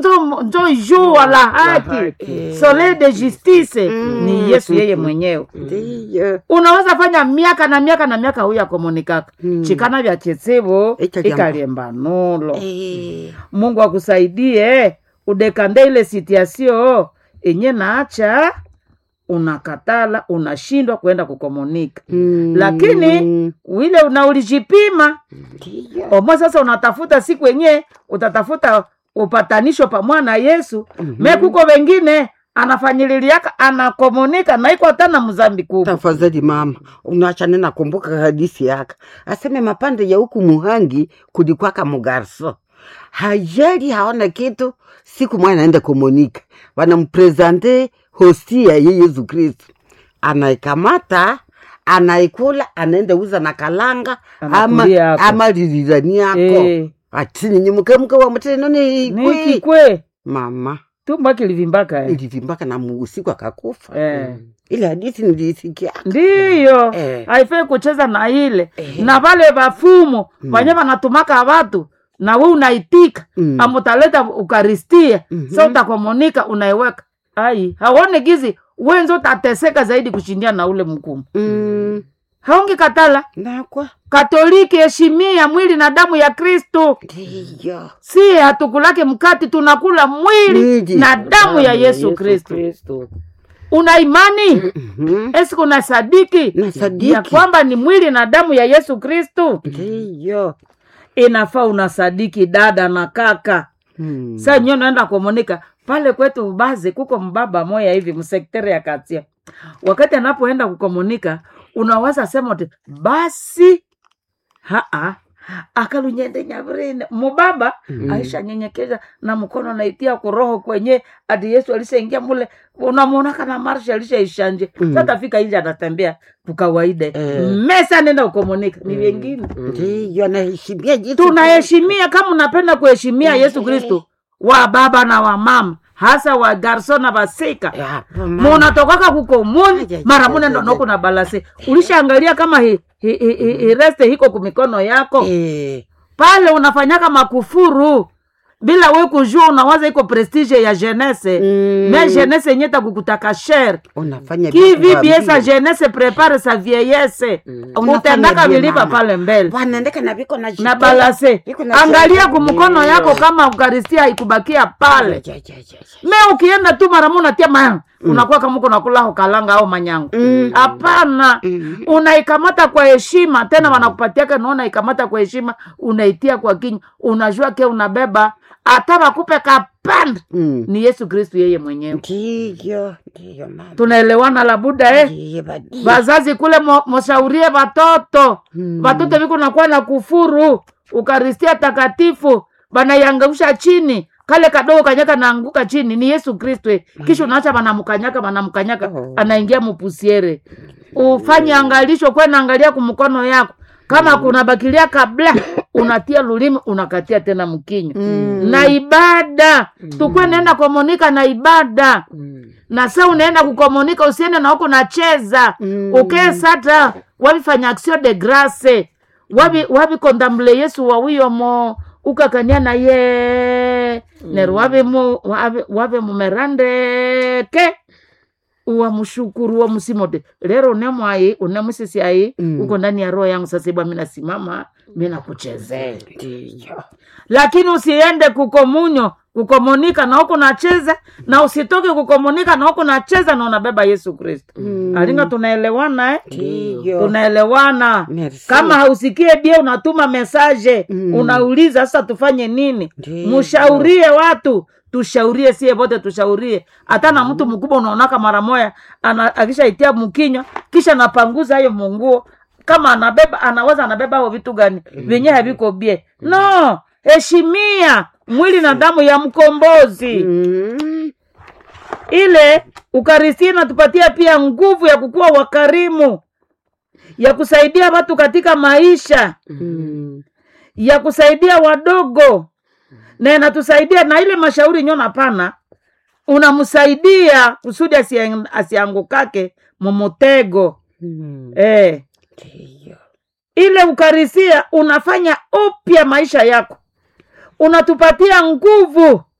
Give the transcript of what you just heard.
njo njo jua la haki haki. soleil de justice Mm. ni yesu yeye mwenyewe ndiyo unaweza fanya miaka na miaka na miaka huyu akomunikaka Mm. chikana vya chetsivo Icha jambo. ikalyembanulo Eh, mungu akusaidie udekande ile sitiasio enye naacha unakatala unashindwa kwenda kukomunika mm, lakini wile una ulijipima ndiyo omwe sasa unatafuta siku yenye utatafuta upatanisho pamwa na yesu Mhm. me kuko wengine anafanyililiaka anakomunika naiko hata na mzambi kubwa tafadhali mama unachane nakumbuka hadisi yaka aseme mapande ya huku muhangi kulikwaka mugarso hajali haona kitu siku mwana aenda komunika wanamprezante hostia ye yesu kristu anaikamata anaikula anaenda uza na kalanga ama, Anakulia yako. ama lirirani yako Eh, atini nyimukemuke wa muteno ni ni kwi kikwe mama tumba kilivimbaka eh. ilivimbaka na muusiku akakufa Eh. ile hadisi nilisikia ndiyo Eh. haifai kucheza na ile Eh. na vale vafumu vanye vanatumaka vatu na we unaitika Mm. amutaleta ukaristia Mhm. sa utakomunika unaiweka ai haone gizi wenzo utateseka zaidi kushindia na ule mkumu Mm, haungi katala nakwa katoliki heshimia mwili na damu ya kristu ndiyo si hatukulake mkati tunakula mwili Mwili. na damu ya yesu kristu Kristo. una imani Mhm. esiku na sadiki na sadiki ya kwamba ni mwili na damu ya yesu kristu ndiyo inafaa unasadiki dada na kaka Mm. sa nyo naenda kumonika pale kwetu bazi kuko mbaba moya hivi msektere ya katia wakati anapoenda kukomunika unawaza sema ti basi haa akalunyende nyavrine mubaba Mm. aisha nyenyekeza na mkono naitia kuroho kwenye ati yesu alishaingia mule unamwona kana marsha alishaishanje Mm. satafika inje anatembea kukawaida Eh. mesa nenda kukomunika ni wengine ndiyo anaheshimia jitu tunaheshimia kama unapenda kuheshimia yesu Eh. kristo wa baba na wa mama hasa wa garso na vasika Ya, hapo mama. munatokaka kukomuni Aja, mara aja, mune aja. ndonoko na balase ulishaangalia kama hi, hi, hi, hi, hi reste hiko kumikono yako Eh, pale unafanyaka makufuru bila we kujua unawaza iko prestige ya jeunesse Mm. me jeunesse yenye takukutaka shere unafanya qui vitu vit vya bien sa mbili. jeunesse prépare sa vieillesse Unafanya utendaka bien, vilipa mama. pale mbele wanaendeka na viko na na jitenda. balase Viko na angalia jitenda. kumkono yako kama ukaristia haikubakia pale Ja, ja, ja, ja. me ukienda tu mara moja unatia ma unakuwa kama uko nakula kalanga au manyango Mm. hapana Mm. unaikamata kwa heshima tena wanakupatiaka naona ikamata kwa heshima unaitia kwa kinywa unajua ke unabeba hata wakupe kapanda Mm. ni yesu kristu yeye mwenyewe ndiyo ndiyo mama tunaelewana labuda eh? Ndiyo, badi. vazazi kule mo- moshaurie vatoto Mm. vatoto viko nakuwa na kufuru ukaristia takatifu banaiangausha chini kale kadogo kanyaka naanguka chini ni yesu kristo eh. kisha unaacha banamkanyaka banamkanyaka Oh. anaingia mupusiere ufanye angalisho kwe naangalia kumkono yako kama kuna bakilia kabla unatia lulimi unakatia tena mkinywa Mm. na ibada tukwe naenda komunika na ibada na sa unaenda kukomunika usiende na huko nacheza Mm. ukee sata wabifanya action de grace wabi wabikondamble yesu wawiyomo ukakania na ye nero wabimu wabi- wabimumerandeke uwamushukuru wamusimote lero unemwai unemusisi ai Mm. uko ndani ya roho yangu sasa ibwa minasimama minakuchezea ndiyo lakini usiende kukomunyo kukomunika na huku nacheza na usitoke kukomunika na huku nacheza na unabeba yesu kristo Mm. alinga tunaelewana eh? ndiyo tunaelewana Merci. kama hausikie bie unatuma mesaje Mm. unauliza sasa tufanye nini Ndiyo. mushaurie watu tushaurie sie vote tushaurie hata na mtu mkubwa unaonaka mara moya ana- akishaitia mkinywa kisha napanguza hayo munguo kama anabeba anaweza anabeba hao vitu gani vyenye haviko bie no heshimia mwili na damu ya mkombozi Mm. ile ukaristi inatupatia pia nguvu ya kukuwa wakarimu ya kusaidia watu katika maisha Mm. ya kusaidia wadogo na inatusaidia na ile mashauri nyona pana unamsaidia kusudi asiang- asiangukake mumutego Mm. eh. ndiyo ile ukarisia unafanya upya maisha yako unatupatia nguvu